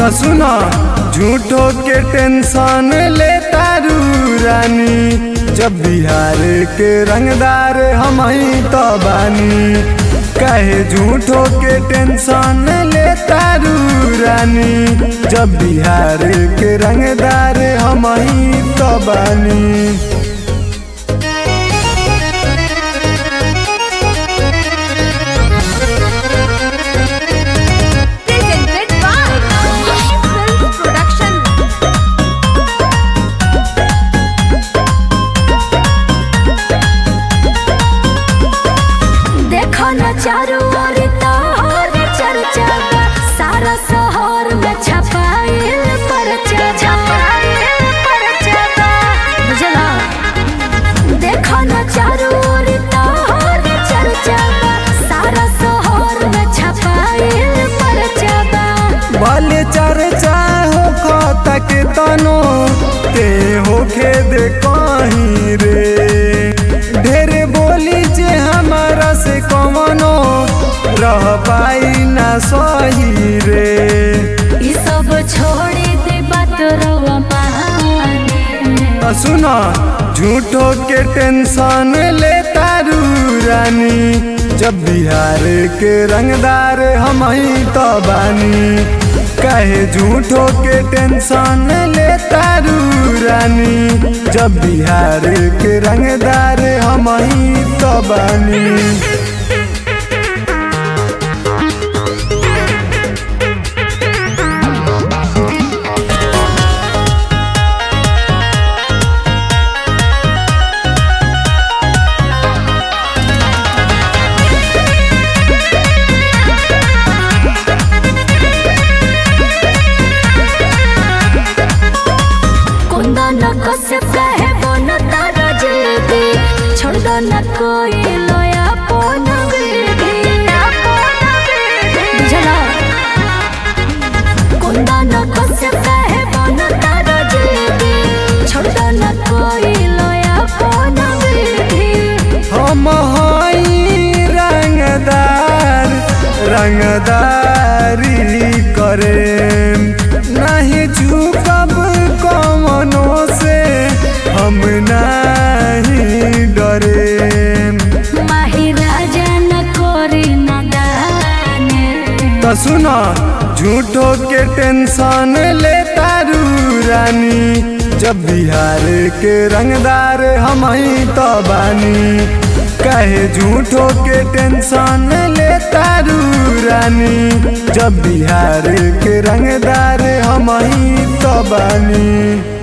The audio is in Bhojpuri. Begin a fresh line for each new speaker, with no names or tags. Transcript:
तो सुनो झूठो के टेंशन ले तारू रानी जब बिहार के रंगदार हम ही तो बानी कहे झूठो के टेंशन ले तारू रानी जब बिहार के रंगदार हम ही तो बानी
Presented by Film Production. देखो न चारों ओर तोहर चर्चा बा। सारा शहर में छपाइल परचा छपाइल परचा बा। बुझला देखो न चारों ओर तोहर चर्चा बा। सारा शहर में छपाइल परचा बा।
भले चर्चा हो तक तनो ते होखे दे कहीं रे ढेर बोली जे हमारा से कमनो रह पाई ना सही रे
ई सब छोड़ी दे बात रवा माने
तो सुनो झूठो के टेंशन ले तारू रानी जब बिहार के रंगदार हम ही तो बानी कहे झूठो के टेंशन ले तारू रानी जब बिहार के रंगदार हम ही तो बानी
कुंदा न कसे कहे बोन तारा जेबे छोड़ दो न कोई लोया पोन बेबे बुझला कुंदा न कसे कहे बोन तारा जेबे छोड़ दो न कोई लोया पोन बेबे
हम हई रंगदार रंगदारी करे नहीं झुकब कमनो से हम नहीं डरे
माही राजा न कोरी न दाने
तो सुनो झूठो के टेंशन ले तारू रानी जब बिहार के रंगदार हम ही तो बानी कहे झूठो के टेंशन ले तारू रानी जब बिहार के रंगदार हम ही तो बानी